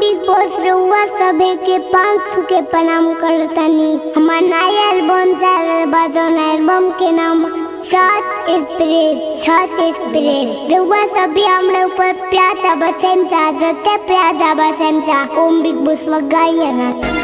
big boss रउआ सभे के पाँच सौ के प्रणाम करतनी हमार नया एल्बम चल बा जौन एल्बम के नाम सात एक्सप्रेस सात एक्सप्रेस रउआ सभी हमरा ऊपर प्यार बसेम सा जते प्यार बसेम सा ओम बिग बॉस गाइए ना